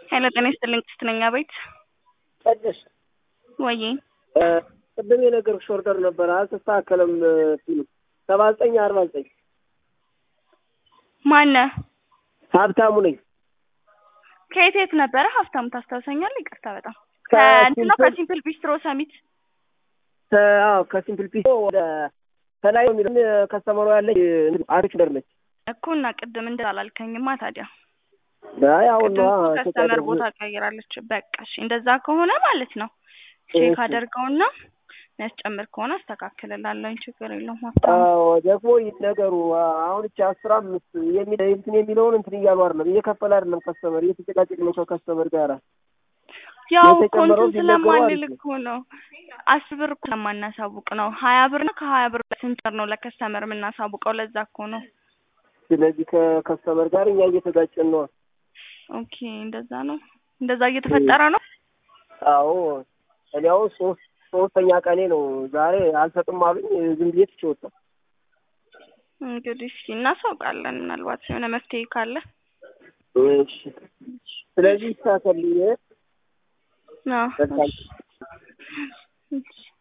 ሄሎ ጤና ይስጥልኝ ቅድስት ነኝ አቤት ቅድስት ወዬ ቅድም የነገርኩሽ ኦርደር ነበረ አልተስተካከለም ሲሉ ሰባ ዘጠኝ አርባ ዘጠኝ ማነህ ሀብታሙ ነኝ ከየት የት ነበረ ሀብታሙ ታስታውሰኛለህ ይቅርታ በጣም ከእንትን ነው ከሲምፕል ቢስትሮ ሰሚት አዎ ከሲምፕል ፒስ ወደ ከላይ ነው የሚለው ከስተመሩ ያለች አሪፍ ደር ነች እኮ እና ቅድም እንደ አላልከኝማ ታዲያ አይ አሁን ቅድም እኮ ከስተመር ቦታ ቀይራለች በቃ እሺ እንደዛ ከሆነ ማለት ነው ቼክ አደርገውና የሚያስጨምር ከሆነ አስተካክልላለሁኝ ችግር የለውም ሀብታሙ አዎ ደግሞ ነገሩ አሁን እቺ አስራ አምስት የሚል እንትን የሚለውን እንትን እያሉ አይደለም እየከፈለ አይደለም ከስተመር እየተጨቃጨቅ ነው ከከስተመር ጋር ያው እኮ የተጨመረው እንትን ቢነገሩ ስለማንል አሪፍ ነው። እኮ ነው አስር ብር እኮ ስለማናሳውቅ ነው ሀያ ብር ነው ከሀያ ብር ስንት ብር ነው ለከስተመር የምናሳውቀው ለዛ እኮ ነው ስለዚህ ከከስተመር ጋር እኛ እየተጋጨን ነው ኦኬ እንደዛ ነው እንደዛ እየተፈጠረ ነው አዎ እኔ አሁን ሶስት ሶስተኛ ቀኔ ነው ዛሬ አልሰጥም አሉኝ ዝም ብዬ ትቼ ወጣሁ እንግዲህ እስኪ እናሳውቃለን ምናልባት የሆነ መፍትሄ ካለ እሺ ስለዚህ ይስተካከል አዎ በቃ እሺ